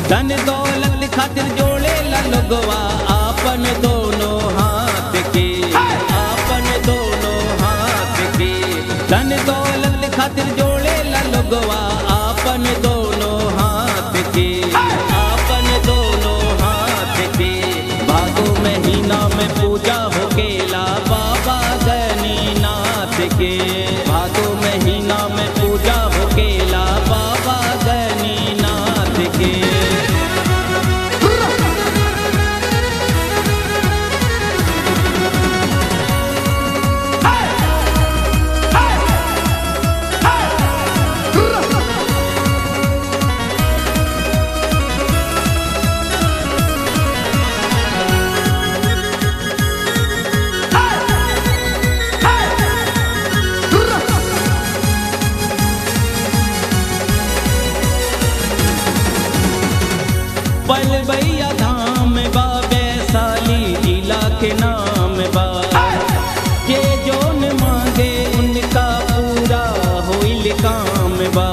धन दौलत खातिर जोड़े ला लोगवा आपन दोनों हाथ के आपन दोनों हाथ के धन दौलत खातिर जोड़े ला लोगवा आपन दोनों हाथ के आपन दोनों हाथ के भादो महीना में पूजा हो गेला बाबा गनीनाथ के भादो महीना में पूजा हो गेला बाबा गनीनाथ के पलबैया धाम बा वैशाली जिला के नाम बा के जोन मांगे उनका पूरा होइल काम बा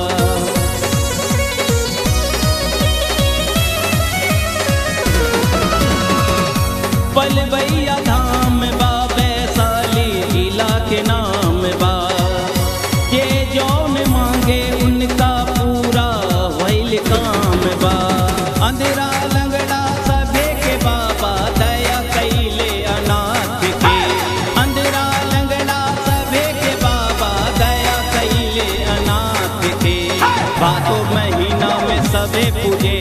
पलबैया धाम बा वैशाली जिला के नाम बा के जौन मांगे उनका पूरा होइल काम बा अंधेरा लंगड़ा सभे के बाबा दया कैले अनाथ के अंधेरा लंगड़ा सभे के बाबा दया कैले अनाथ के बातो महीना में सभे पूजे